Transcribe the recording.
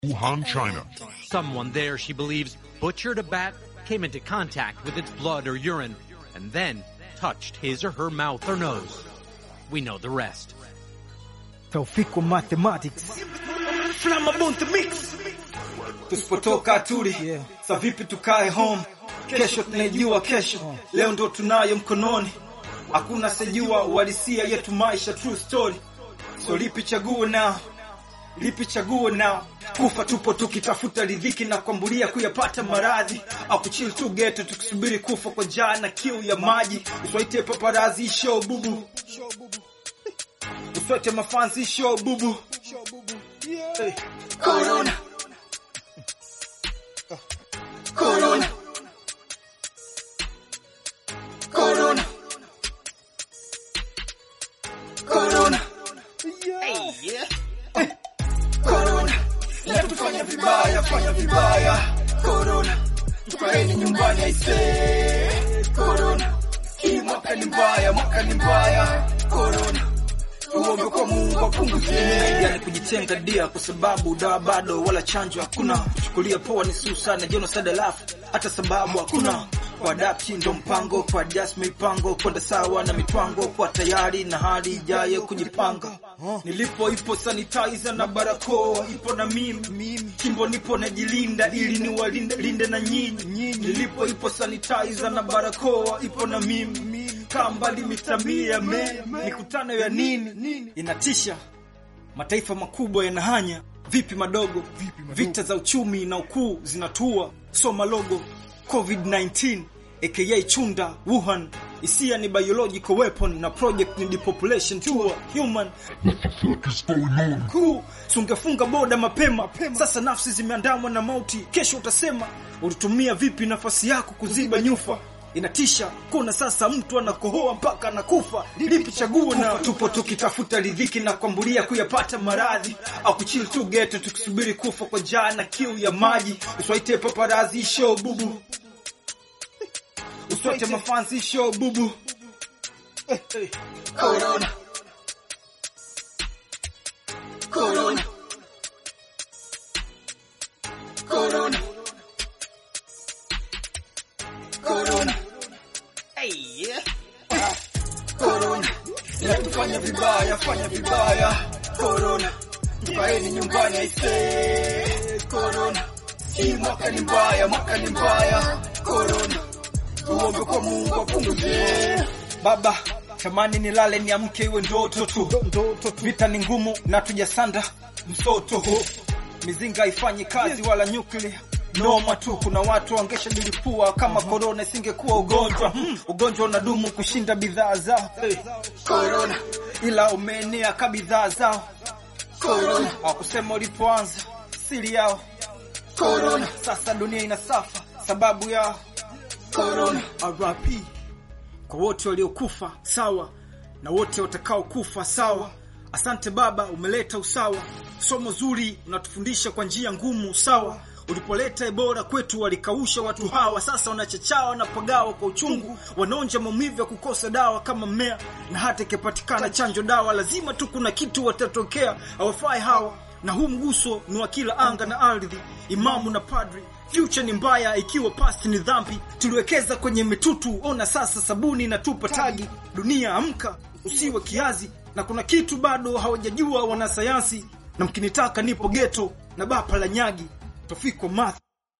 Wuhan, China. Someone there, she believes, butchered a bat, came into contact with its blood or urine, and then touched his or her mouth or nose. We know the rest. Taufiko Mathematics. Flammable mix. Tusipotoka tuli. Yeah. Sa vipi tukae home? Kesho tunaijua kesho. Leo ndo tunayo mkononi. Hakuna sejua uhalisia yetu maisha true story. So lipi chaguo nao? Lipi chaguo nao? Kufa tupo tukitafuta ridhiki na kuambulia kuyapata maradhi au kuchill tu geto tukisubiri kufa kwa njaa na kiu ya maji. Uswaite paparazi show bubu. Uswete mafanzi show bubu. Hey. Corona. Corona. Corona. Corona. Corona. Inatufanya vibaya, fanya vibaya. Corona. Tukaeni nyumbani aisee. Corona. Hii mwaka ni mbaya, mwaka ni mbaya. Corona. Tuombe kwa Mungu apunguze. Yani kujitenga dia kwa sababu dawa bado wala chanjo hakuna. Kuchukulia poa ni susa na genocide alafu hata sababu hakuna. Kwa adapti ndo mpango, kwa adjust mipango, kwenda sawa na mitwango, kwa tayari na hali ijayo kujipanga. Nilipo ipo sanitizer na barakoa, ipo na mimi mimi, kimbo nipo najilinda ili niwalinde linde na nyinyi nyinyi. Nilipo ipo sanitizer na barakoa, ipo na mimi mimi, kaa mbali mita mia me, mikutano ya nini inatisha. Mataifa makubwa yanahanya vipi madogo, vita za uchumi na ukuu zinatua, soma logo COVID-19 aka chunda Wuhan, hisia ni biological weapon na project ni depopulation tour human kuu sungefunga boda mapema. Sasa nafsi zimeandamwa na mauti, kesho utasema ulitumia vipi nafasi yako kuziba nyufa. Inatisha kuna sasa mtu anakohoa mpaka anakufa. Lipi chaguo? Na tupo tukitafuta ridhiki na kuambulia kuyapata maradhi au kuchill tu geto tukisubiri kufa kwa njaa na kiu ya maji. Uswaite paparazi show bubu, uswaite mafansi show bubu. Eh, eh. Corona. Corona. Corona. Corona. Corona. Inatufanya vibaya, fanya vibaya. Corona. Tukaeni nyumbani aisee. Corona. Hii mwaka ni mbaya, mwaka ni mbaya. Corona. Tuombe kwa Mungu apunguze. Baba, tamani nilale niamke iwe ndoto tu. Vita ni ngumu na tujasanda msoto. Mizinga haifanyi kazi wala nyuklia noma tu. Kuna watu wangeshajilipua kama korona isingekuwa ugonjwa. Hmm, ugonjwa unadumu kushinda bidhaa zao hey. Corona, ila umeenea ka bidhaa zao Corona, hawakusema ulipoanza siri yao Corona. Sasa dunia inasafa sababu yao Corona. RIP kwa wote waliokufa sawa na wote watakao kufa sawa. Asante Baba, umeleta usawa. Somo zuri unatufundisha kwa njia ngumu sawa. Ulipoleta Ebola kwetu walikausha watu hawa, sasa wanachachawa wanapagawa kwa uchungu, wanaonja maumivu ya kukosa dawa kama mmea, na hata ikipatikana chanjo dawa, lazima tu kuna kitu watatokea. Hawafai hawa, na huu mguso ni wa kila anga na ardhi, imamu na padri. Future ni mbaya ikiwa past ni dhambi. Tuliwekeza kwenye mitutu, ona sasa sabuni inatupa tagi. Dunia amka, usiwe kiazi, na kuna kitu bado hawajajua wanasayansi, na mkinitaka nipo geto na bapa la nyagi Tofiko Math